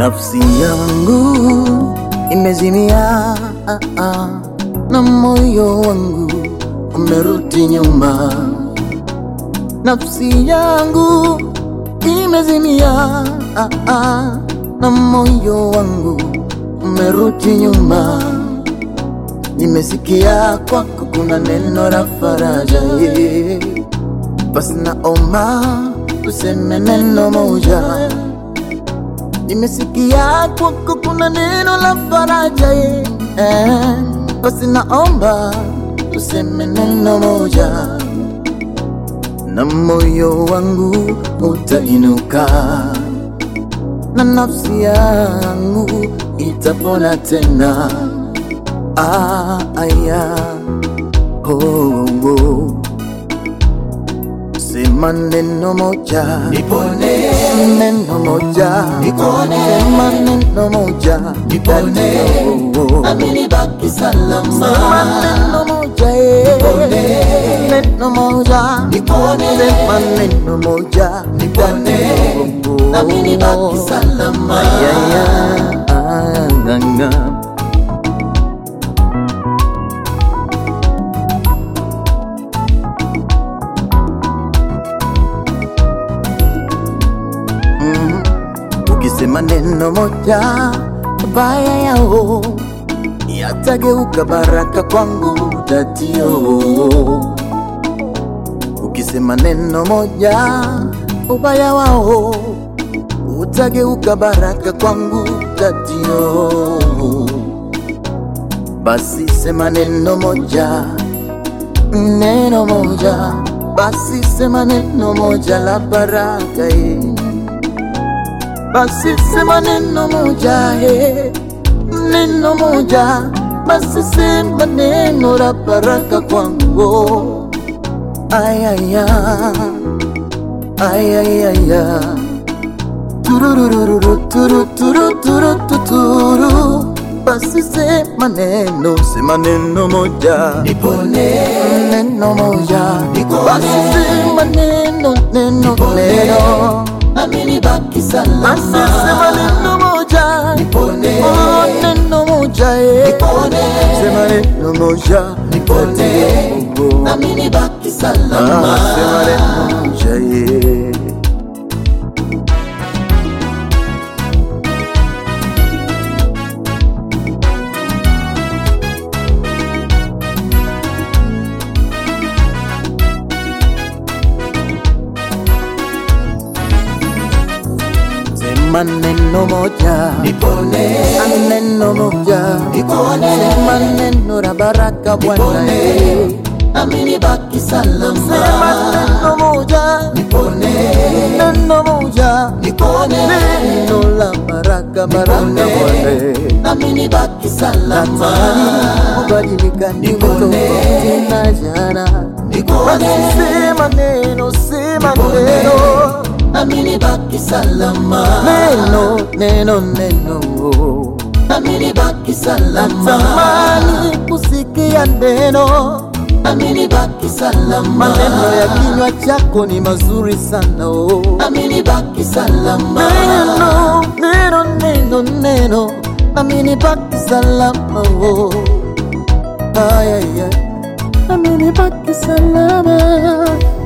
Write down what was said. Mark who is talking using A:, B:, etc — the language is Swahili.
A: Nafsi yangu imezimia, ah, ah, na moyo wangu umerudi nyuma. Nafsi yangu imezimia, ah, ah, na moyo wangu umerudi nyuma. Nimesikia kwako kuna neno la faraja, yeah. basi naomba tuseme neno moja. Nimesikia kwako kuna neno la faraja, yeah. basi naomba tuseme neno moja, na moyo wangu utainuka na nafsi yangu itapona tena. Ah, aya, oh, oh. Sema neno moja
B: Nipone,
A: neno moja
B: Nipone.
A: sema neno moja
B: Nipone.
A: Oh, oh.
B: nami nibaki
A: Sema
B: salama.
A: neno moja eh.
B: Nipone.
A: neno moja
B: Nipone.
A: sema neno moja
B: Nipone.
A: Oh, oh.
B: Nami nibaki salama.
A: Ay, ay, ay, ah, nga, nga. Mhm. Ukisema neno moja baya yao yatageuka baraka kwangu tatio. Ukisema neno moja ubaya wao utageuka baraka kwangu tatio. Basi sema neno moja, neno moja, basi sema neno moja la baraka eh. Basi sema neno moja eh, neno moja, basi sema neno la baraka kwangu. Ayaya, ayaya, tururururu, turu turu turu tuturu. Basi sema neno, sema neno moja,
B: Nipone,
A: neno moja,
B: Nipone.
A: basi sema neno, neno, neno.
B: nami nibaki
A: Basi sema
B: salama.
A: neno moja,
B: Nipone,
A: oh, neno moja, eh.
B: Nipone.
A: Sema neno moja,
B: Nipone,
A: Oh,
B: nami nibaki
A: ah,
B: salama.
A: sema neno moja, eh. Sema neno moja,
B: Nipone,
A: neno moja,
B: Nipone.
A: sema neno la baraka Bwana, eh.
B: nipone, nami nibaki
A: Sema
B: salama.
A: neno moja,
B: Nipone,
A: neno moja,
B: nipone,
A: neno la baraka, baraka
B: Nipone.
A: Bwana, eh.
B: nami nibaki salama.
A: Natamani kubadilika niwe
B: Nipone.
A: tofauti na jana. Basi
B: Nipone,
A: sema neno, sema
B: Nipone.
A: neno,
B: nami nibaki salama.
A: neno, neno, neno.
B: Nami nibaki salama.
A: Natamani kusikia neno,
B: Nami nibaki salama.
A: maneno ya kinywa chako ni mazuri sana. oh.
B: Nami nibaki salama.
A: Neno, neno, neno, neno, nami nibaki salama. oh. Ay, ay, ay. Nami nibaki salama.